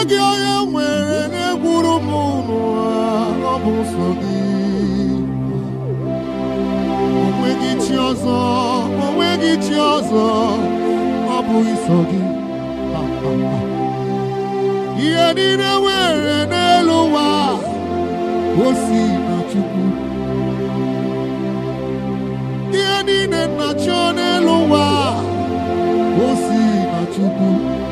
enweghị onye nwere na-egburu m n'ụwa ọ bụ nsọ gị onweghị chi ọzọ onweghị chi ọzọ ọ bụ iso gị ihe niile nwere n'elu ụwa o si na Chukwu ihe niile na-achọ n'elu ụwa o si na Chukwu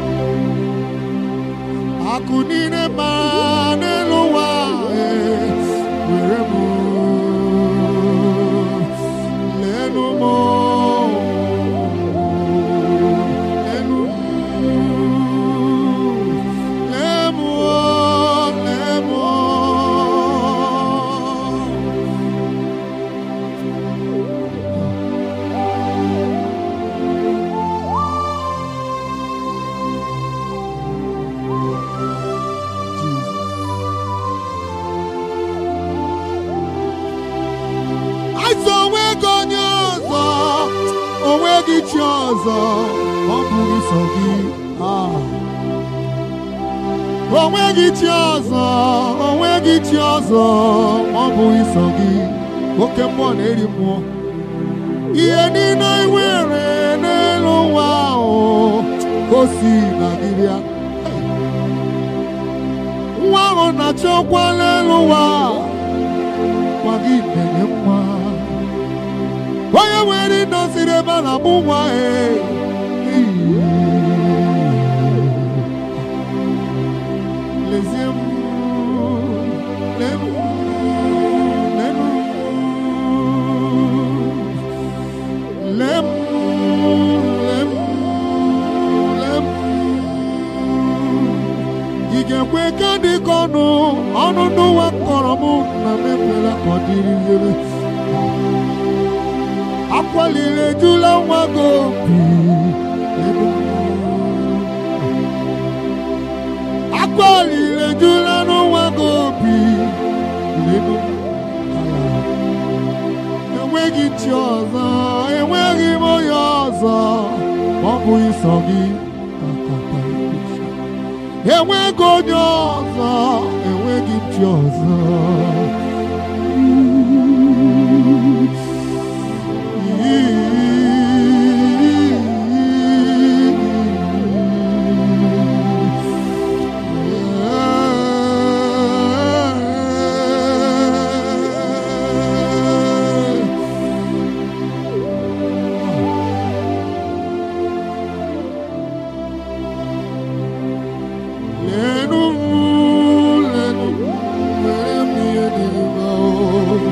akụ niile mara n'elu ụwa ee, were m lenu m lenu m lee m lee m Azụ onweghị onye ọzọ onweghị chi ọzọ ọ bụghị sọ gị Ah. onweghị chi ọzọ onweghị chi ọzọ ọ bụghị sọ gị oke mmụọ na-eri mmụọ ihe niile i nwere n'elu ụwa ahụ o si na gị bịa nwa ahụ na-achọkwa n'elu ụwa nwa gị na-enye nwa onye nwere ịnọsiri ebe a na-amụ nwa e lezie m lee m lee m lee m lee m lee m ị ga-ekwe ka dị ka ọnụ ọnụ n'ụwa kọrọ m na mepere ka ọ dịrị ire akwaliri ejula nwa gị obi elu. akwaliri ejula n'nwa gị obi elu. enweghị chi ọzọ enweghị m onye ọzọ ọ bụ ịsọ gị enweghị onye ọzọ enweghị chi ọzọ Lenu, lenu, lenu, lenu,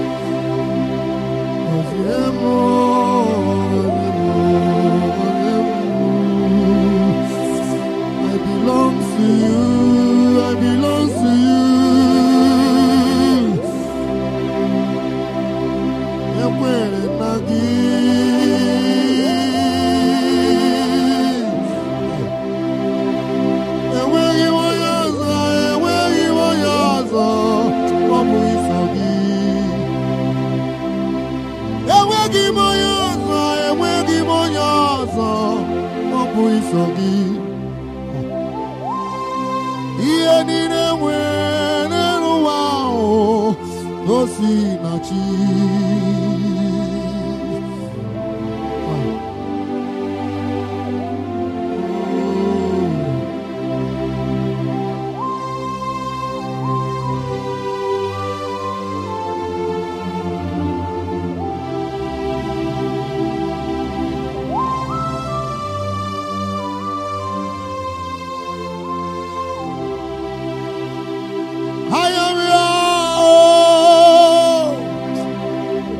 I belong to you, I belong to you. Ekwere na gị. Enweghị onye ọzọ, enweghị onye ọzọ, ọ bụ iso gị. enweghị m onye ọzọ enweghị m onye ọzọ ọ bụ iso gị ihe niile nwere n'elu ụwa ahụ o si na chi I am yours.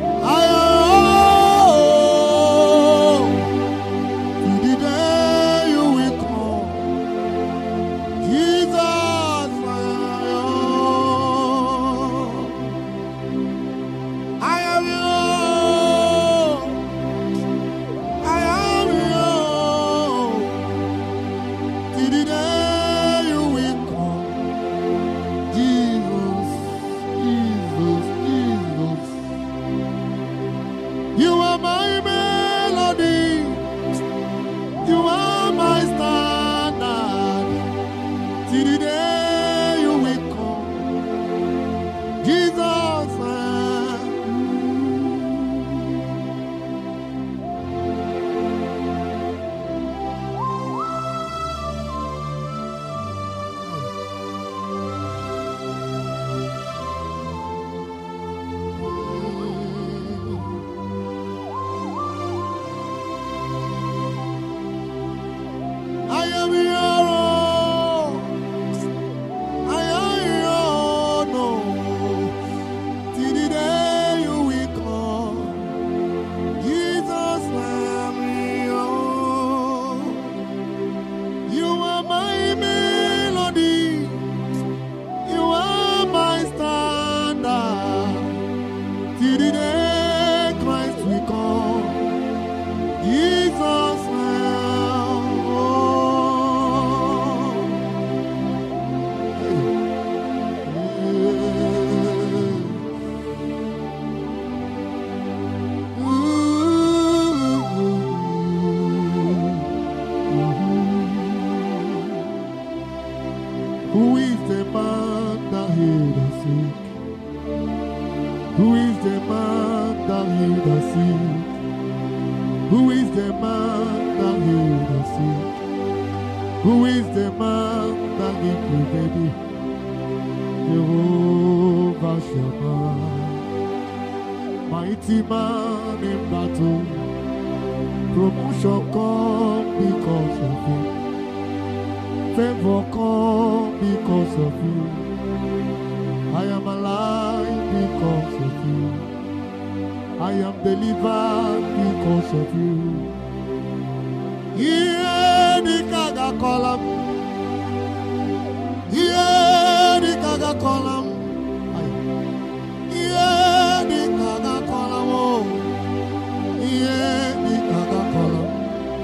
sick? Who is the man that healed the sick? Who is the man that gave the baby? Jehovah Shammah. Mighty man in battle. Promotion come because of you. Favor come because of you. I am alive because of you. I am delivered because of you. Ihe dịka ga-akọla m. Ihe dịka ga-akọla m. Ai. Ihe dịka ga-akọla m. o. Ihe dịka ga-akọla m.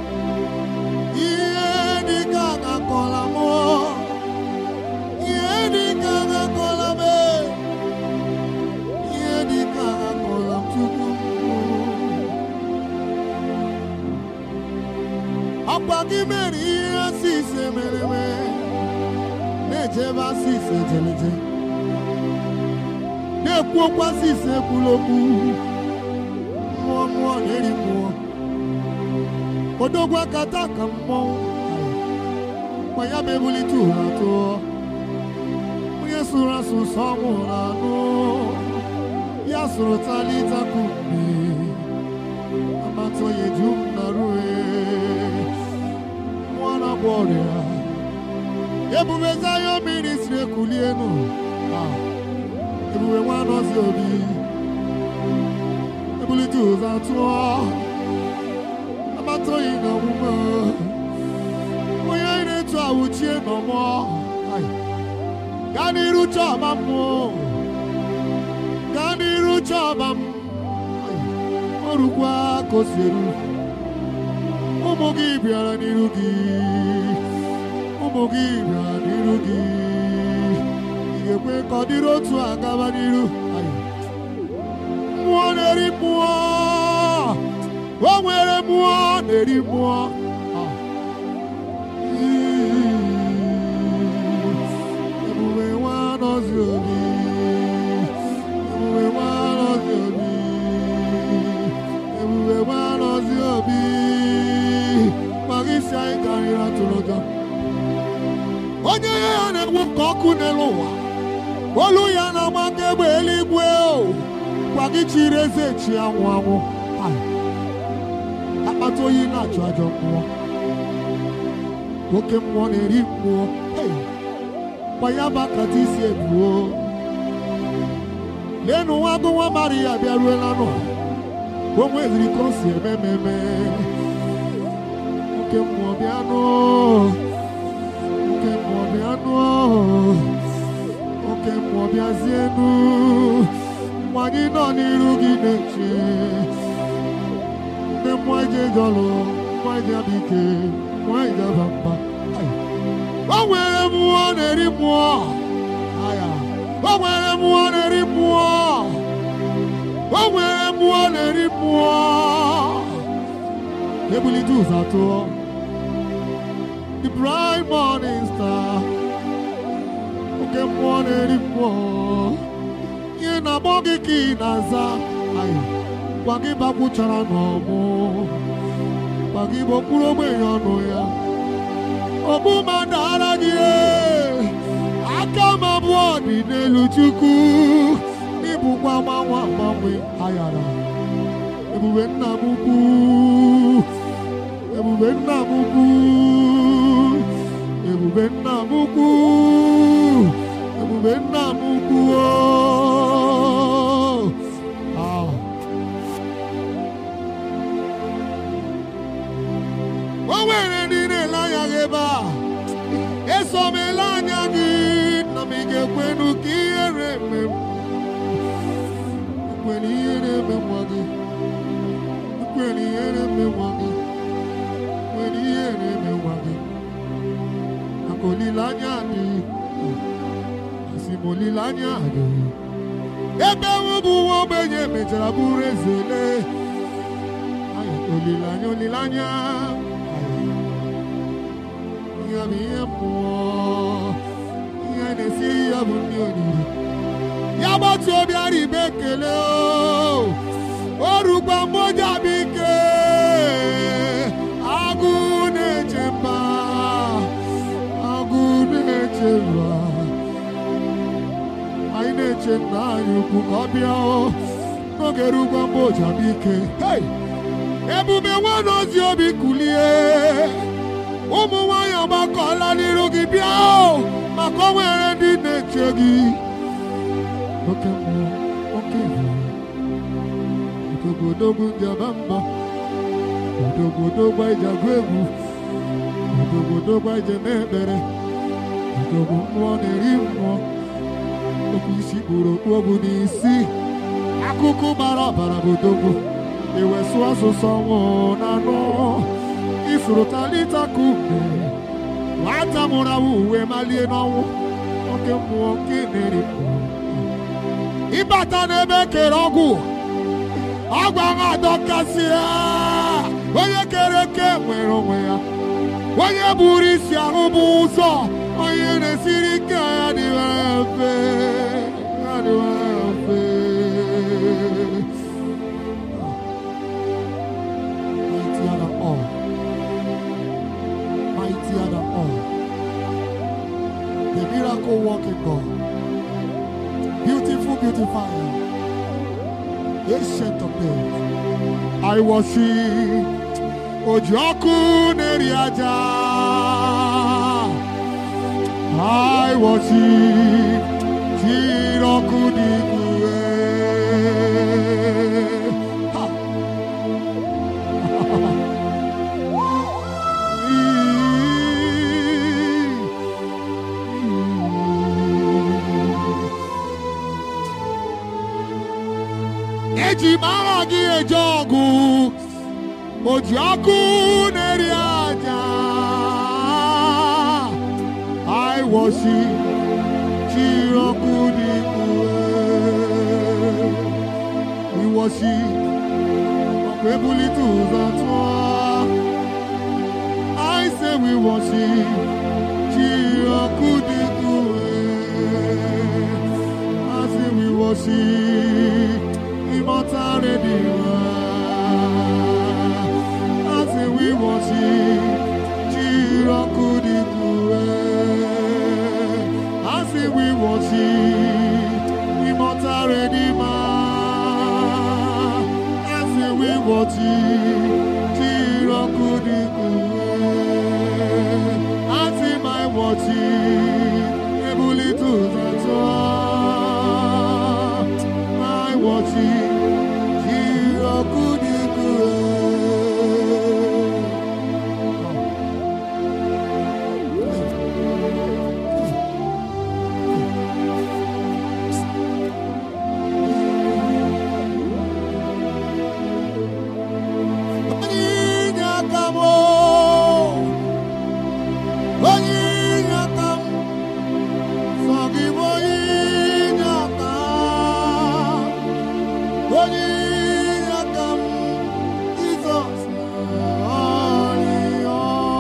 Ihe dịka ga-akọla m. o. Ihe dịka ga-akọla m. e. Ihe dịka ga-akọla m Chukwu m. Ọkwa gị mere ihe asịse mere eme na-ejebe asịse jeleje na-ekwu okwu asịse ekwula okwu mmụọ mmụọ na-eri mmụọ odogwu akata ka mmọnwụ kwa ya bụ ebulite ụra tụọ onye sụrụ asụ sọ ọnwụ na anụ ya sụrụ talita kume amatoye ju m na rue mmụọ na-agwọ ọrịa ebube zayo ministri ekulienu Ah, ebube nwanọzi obi ebulite ụzọ atụọ amatoyi na omume onye anyị na-etu awụchie n'ọmọ Ai, gaa n'iru chọọba mmụọ gaa n'iru chọọba m Ai, ọrụkwa ka o si eru ụmụ gị bịara n'iru gị ụmụ gị bịara n'iru gị ị ga-ekwe ka ọ dịrị otu a gaba n'iru Ai. mmụọ na-eri mmụọ o nwere mmụọ na-eri mmụọ Ah. ebube nwa nọzi obi ebube nwa nọzi obi ebube nwa nọzi obi maka isi anyị karịrị atụrụ ụjọ onye ya ya na-egbu ka ọkụ n'elu ụwa olu ya na-agba ka egbe eluigwe o gwa gị chiri eze chi anwụ anwụ Ai. akpata oyi na-achụ ajọ mmụọ oke mmụọ na-eri mmụọ Hey. gwa ya bụ akata isi ebuo leenụ nwa agụ nwa maria bịaruela nụ o nweziri ka o si eme ememe oke mmụọ bịanụ oke mmụọ bịanụ oke mmụọ bịazienụ mgbe anyị nọ n'iru gị na-eche ndị mmụọ ije jọlụ mmụọ ije abụ ike mmụọ ije aba mba Ai. o nwere mmụọ na-eri mmụọ Aya. o nwere mmụọ na-eri mmụọ o nwere mmụọ na-eri mmụọ ebulite ụzọ atụọ the bright morning star oke mmụọ na-eri mmụọ ihe na-agbọ gị ka ị na-aza Ai. gwa gị bakwuchara n'ọmụ gwa gị bụ okpuru ogbenye ọnụ ya ọbụma dara gị ee. aka m abụọ dị n'elu chukwu n'ịbụkwa gbanwe agbanwe ayara ebube nna m ukwu ebube nna m ukwu ebube nna m ukwu ebube nna m ukwu oo. Ah. o nwere ndị na-ele anya gị ebe a eso m ele anya gị na m ị ga-ekwenu ka ihere eme m kwere ihe na-eme nwa gị kwere ihe na-eme nwa gị kwere ihe na-eme nwa gị maka olileanya dị asị m olileanya dị ebe ewu bụ nwa ogbenye mechara bụrụ eze lee Ai, olileanya olileanya Ai. ihe bụ ihe mmụọ ihe na-esi ya bụ ndị oriri ya gbatu obi ara ibe ekele o o rugbo ga-erukwa mgbe o ji abịa ike agụ na-eche mba agụ na-eche mba anyị na-eche nna anyị ukwu ka ọ bịa o n'oge rugwa mgbe o ji abịa ike Hey! ebube nwana ozi obi kulie ụmụ nwanyị agbakọla n'iru gị bịa o maka o nwere ndị na-eche gị oke mmụọ oke ebube odogwodogwu ndị aba mbọ odogwodogwu anyị ji agụ egwu odogwodogwu anyị ji eme ekpere odogwu mmụọ na-eri mmụọ okwu isi kpụrụ okpu ọgwụ n'isi akụkụ gbara ọbara bụ odogwu iwesu asụsụ ọnwụ na anụ ifuru talita kume nwata mụrụ awụ uwe malie n'ọnwụ oke mmụọ nke na-eri mmụọ ịbata n'ebe kere ọgwụ ọgwụ ahụ adọkasị ya onye kere eke nwere onwe ya onye buru isi ahụ bụ ụzọ onye na-esiri ike ya dịwere mfe ya dịwere mfe mightier than all mightier than all the miracle working God beautiful beautifier ancient of days I worship oji ọkụ na-eri aja I worship jiri ọkụ dị ikue Ha! eji m agha gị eje ọgụ o ji ọkụ na-eri aja I worship jiri ọkụ dị ikue we worship ọkụ ebulite ụzọ tụọ I say we worship jiri ọkụ dị ikue I say we worship immortal redeemer I say we worship jiri ọkụ dị ikue I say we worship immortal redeemer I say we worship jiri ọkụ dị ikue I say my worship ebulite ụzọ tụọ my worship jiri ọkụ dị ikue onye inye aka m o, onye inye aka m sọ gị bụ onye inye aka onye inye aka m Jizọs ọrịa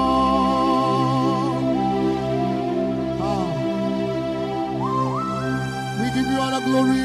Ah. We give you all the glory.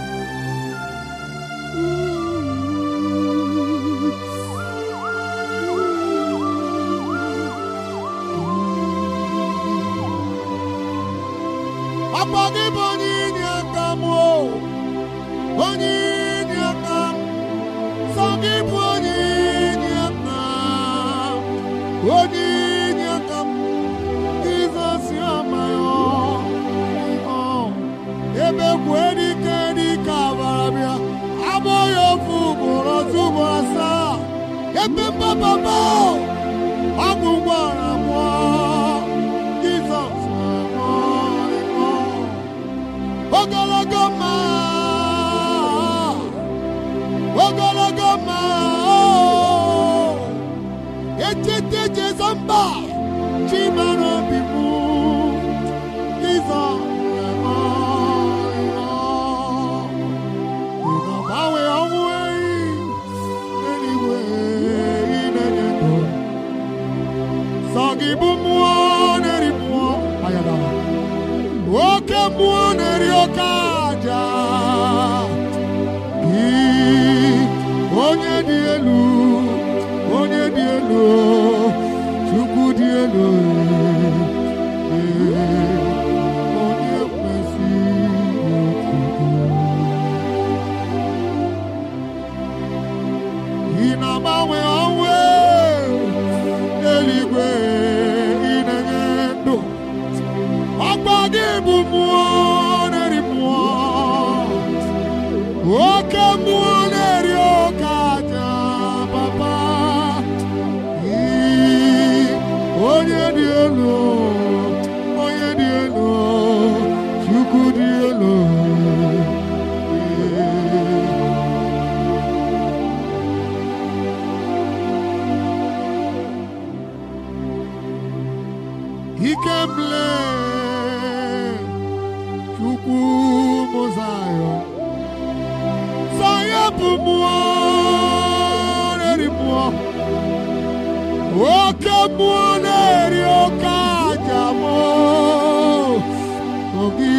Papa gị bụ onye inye aka m o, onye inye aka m, sọ gị bụ onye inye aka m, onye inye aka m, Jizọs amaghị ọ, ebe kwue dike dike abara bịa, abụghị ofu ugboro otu ugboro asaa, ebe mbababa ọgwụ gwara mụọ, Jizọs amaghị ọ. ogologo mma ogologo mma echete jezo mba chimara obi m Jizọs na-agbanwe ọnwụ ehi eluigwe inenye ndụ sọ gị bụ mmụọ na-eri mmụọ ayadala oke mmụọ na-eri oke aja gị onye ikemle chukwu mụzayọ sọya bụ mmụọ na-eri mmụọ oke mmụọ na-eri oke aja mmụọ ogi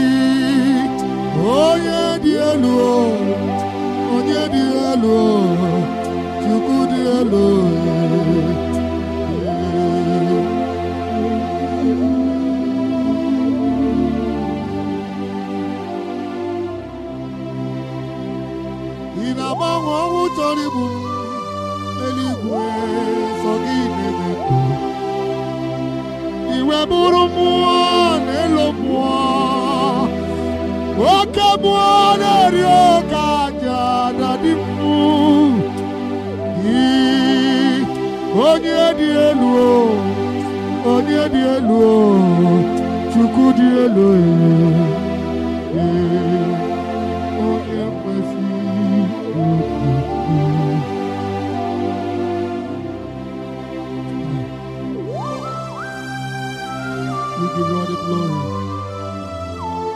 onye dị elu o, onye dị elu o, chukwu dị elu ị na-agbanwe ọnwụ chọrọ igbu m eluigwe sọ gị na-eme iwe bụrụ mmụọ na-elo mmụọ oke mmụọ na-eri oke aja na dị mmụ Ị- onye dị elu o, onye dị elu o, chukwu dị elu e. Ee, onye kwesịrị otuto. We give you all the glory.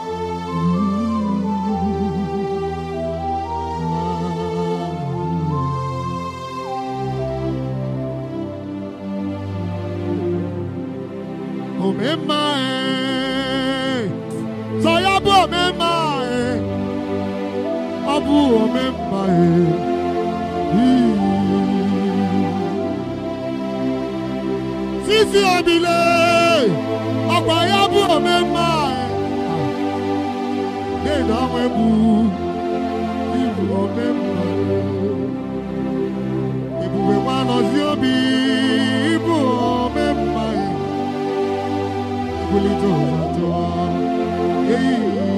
Omemma e, sọ ya bụ omemma e, ọ bụ omemma e. Sisi obile, ọkwa ya bụ omemma e. Dede ọnwa egwu, ibu omemma e. Ebube nwanọzi obi, ibu omemma e. Ebulite ụzọ tụọ, eyi.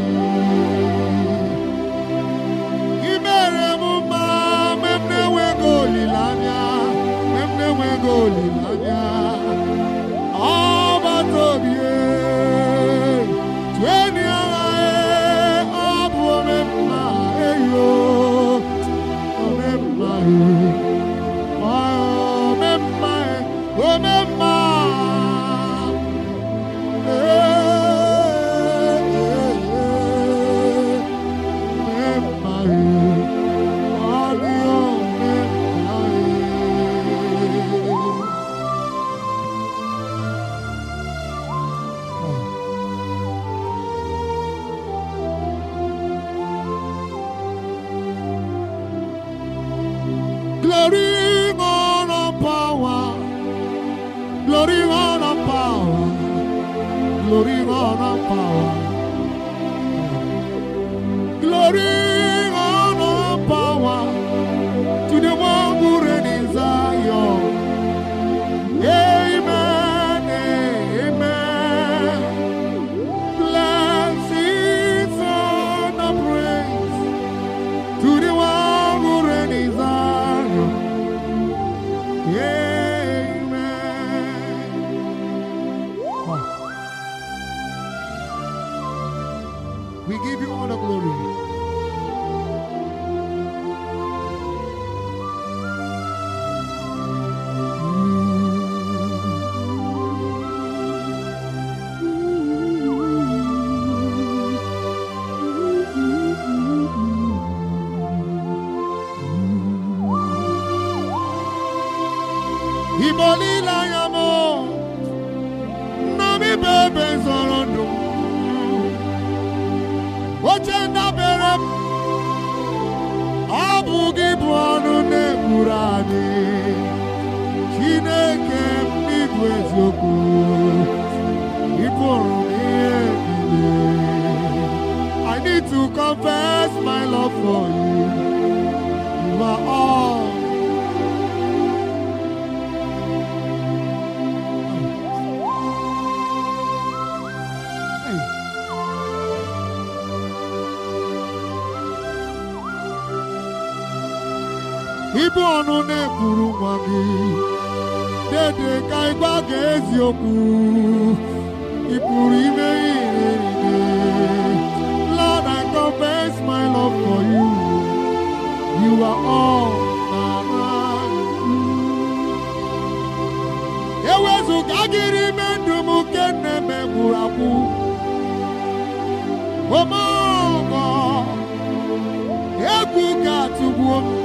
I mere m mma mgbe m na-enweghị olileanya, mgbe m na-enweghị olileanya. Ọgbata obi e, tụeni agha e, ọ bụ omemma eyo, omemma e, omemma e, omemma. E, e, e, omemma e, ọ dị omemma e. Glory, honor, power. Glory, honor, power. Glory, honor, power. Glory, honor, power. To the one who reigns in Zion. Amen, amen. Blessings and praise to the one who reigns in Zion. Amen. We give you all the glory. Igbo niile anya m nna m ibe ebe zọrọ ndụ m. oche ndabere m ọ bụ gị bụ ọnụ na-ekwuru anyị Chineke m n'ịbụ eziokwu ị pụrụ ihe niile I need to confess my love for you you are all Hey. Ibu ọnụ na-ekwuru nwa gị dede ka ịgwa gị eziokwu ị pụrụ ime ihe niile Lord I confess my love for you you are all my ewezụga gịrị ime ndụ m nke nne m gwụrụ agwụ omeọgọ egwu ga-atụgbuo m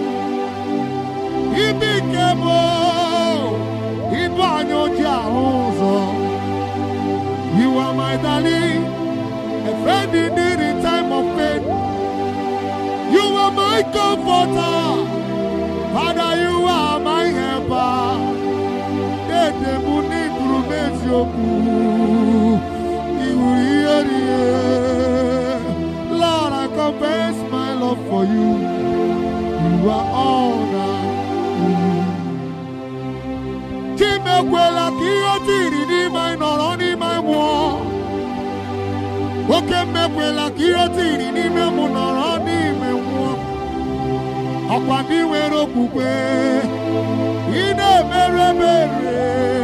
ibi nke bụ ibu anya oji ahụ ụzọ you are my darling a friend indeed in time of pain you are my comforter father you are my helper dede m n'iburu m eziokwu iwuru ihe rie Lord I confess my love for you you are all that chimekwela ka ihe tiri n'ime anyị nọrọ n'ime anyị nwụọ oke mmekwela ka ihe tiri n'ime mụ nọrọ n'ime nwụọ ọkwa ndị nwere okwukwe ị na-emere emere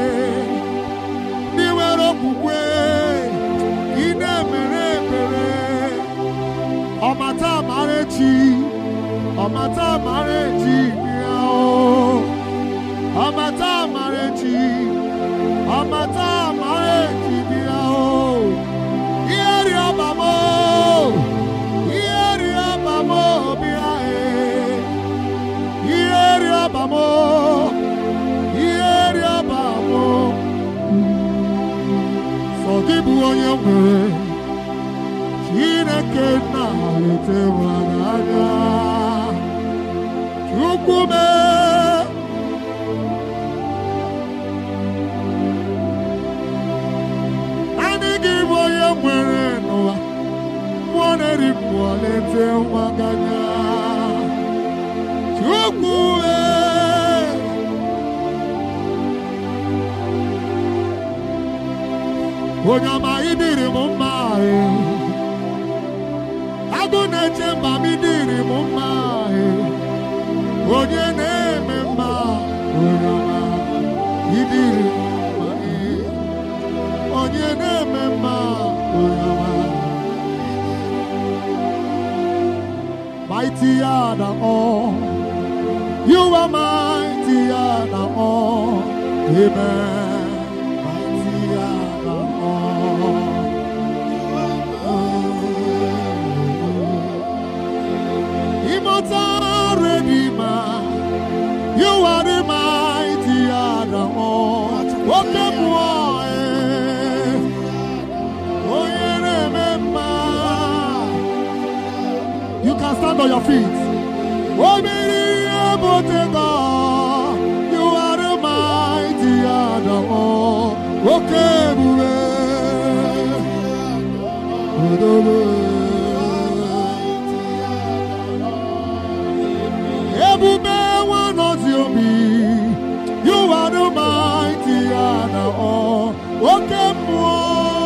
ndị nwere okwukwe ị na-emere emere ọmata amara echi ọmata amara echi ya o ọmata amara echi ọmata amara echi bịa o ihe ri ọba m o ihe ri ọba m o bịa e ihe ri ọba m o ihe ri ọba m o sọ gị bụ onye nwere chineke nna lete n'anya chukwu mee Naanị gị bụ onye nwere n'ụwa mmụọ na-eri mmụọ na-ete nwa ganya Chukwu ee onye ọma ịdịrị m mma ee agụ na-eche mba m ịdịrị m mma ee onye na-eme mma onye ọma ịdịrị m mma ee onye na-eme mma onye ọma mightier than all you are mightier than all amen mightier than all immortal redeemer you are the mightier than all oke mmụọ ee onye na-eme mma you can stand on your feet omiri ihe bụ otego you are the mightier than all oke ebube Odobe. ebube nwanọzi obi you are the mighty and all oke mmụọ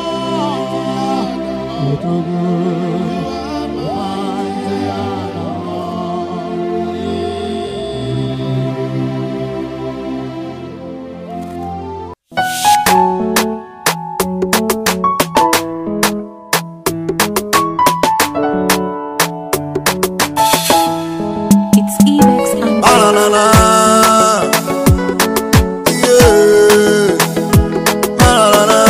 Odogo. Mighty and all. It's Evex and Banana. Yeah. Banana.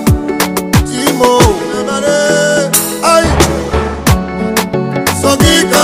Timo. Ay. So